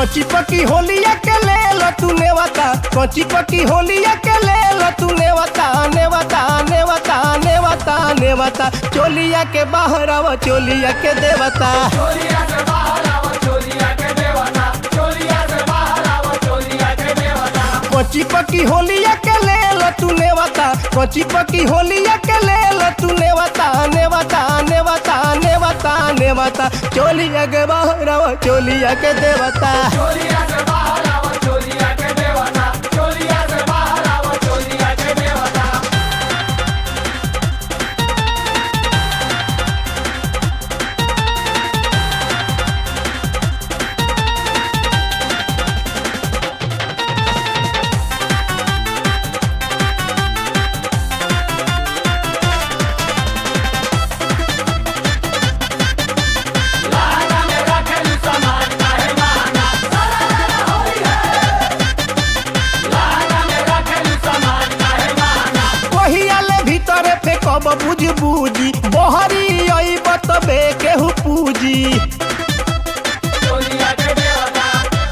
कची पकी होलिया के ले लो तू नेवता कची पकी होलिया के ले लो तू नेवता नेवता नेवता नेवता नेवता चोलिया के बाहर आव चोलिया के देवता चोलिया से बाहर आवो चोलिया के देवता चोलिया से बाहर आवो चोलिया के देवता कची पकी होलिया के ले लो तू नेवता कची पकी होलिया के ले लो तू नेवता नेवता नेवता नेवता नेवता चोलिया के बाहर आव चोलिया के देवता चोलिया से बाहर आवो चोलिया के देवता चोलिया से बाहर आवो चोलिया के देवता लाना में रखेलू सामान काहे माना लाना में रखेलू सामान काहे माना कहियाले भीतरे फेकब बुझ बुझी बहरी आई बतबे केहू पूजी चोलिया के देवता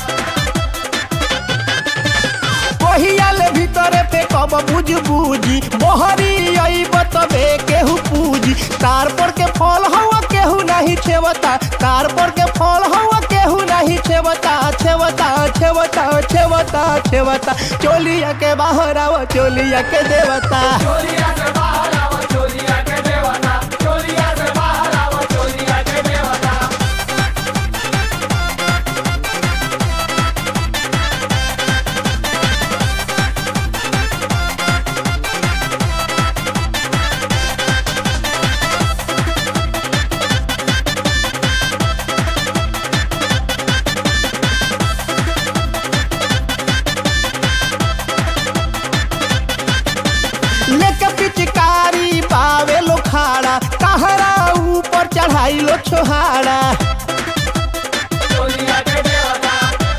कहियाले भीतरे फेकब बुझ बुझी बहरी आई बतबे केहू पूजी तार पर के फल हवा केहू नहीं छेवता तार पर के फल हवा केहू नहीं छेवता छेवता छेवता छेवता छेवता चोलिया के बाहर आव चोलिया के देवता चोलिया से बाहर आवो चोलिया के देवता चोलिया से बाहर आवो चोलिया के देवता लेके पिचकारी पावे लो खाड़ा कहरा ऊपर चढ़ाई लो छोहाड़ा चोलिया के देवता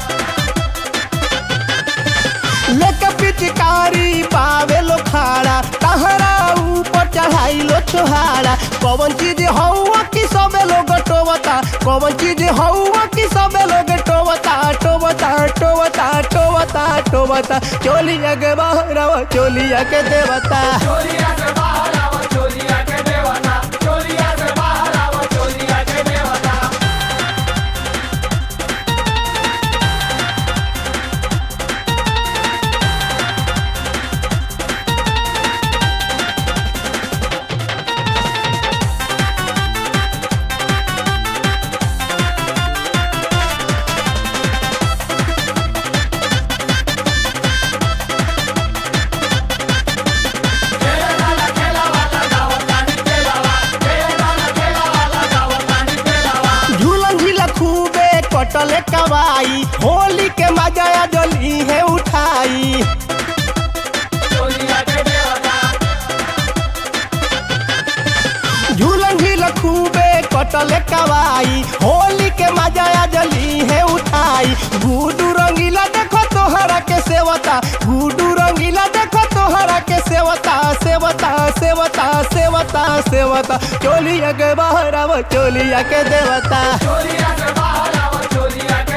लेके पिचकारी पावे लो खाड़ा कहरा ऊपर चढ़ाई लो छोहाड़ा कौन चीज हौआ की सबे लोग टोवता कौन चीज हौआ की सबे लोग टोवता टोवता टोवता टोवता टोवता चोलिया के बाहर आवा, चोलिया के देवता चोलिया से बाहर आवो चोलिया के देवता चोलिया से बाहर आवो चोलिया के देवता झूलन झीला खूबे कटले कवाई होली के मजा डली है उठाई चोलिया के देवता झूलन झील खूबे कटले कवाई होली के मजा डली है उठाई गुडू रंगीला देखो तोहरा के सेवता गुडू रंगीला देखो तोहरा के सेवता सेवता सेवता सेवता सेवता चोलिया के बाहर आव चोलिया के देवता चोलिया से बाहर आवो चोलिया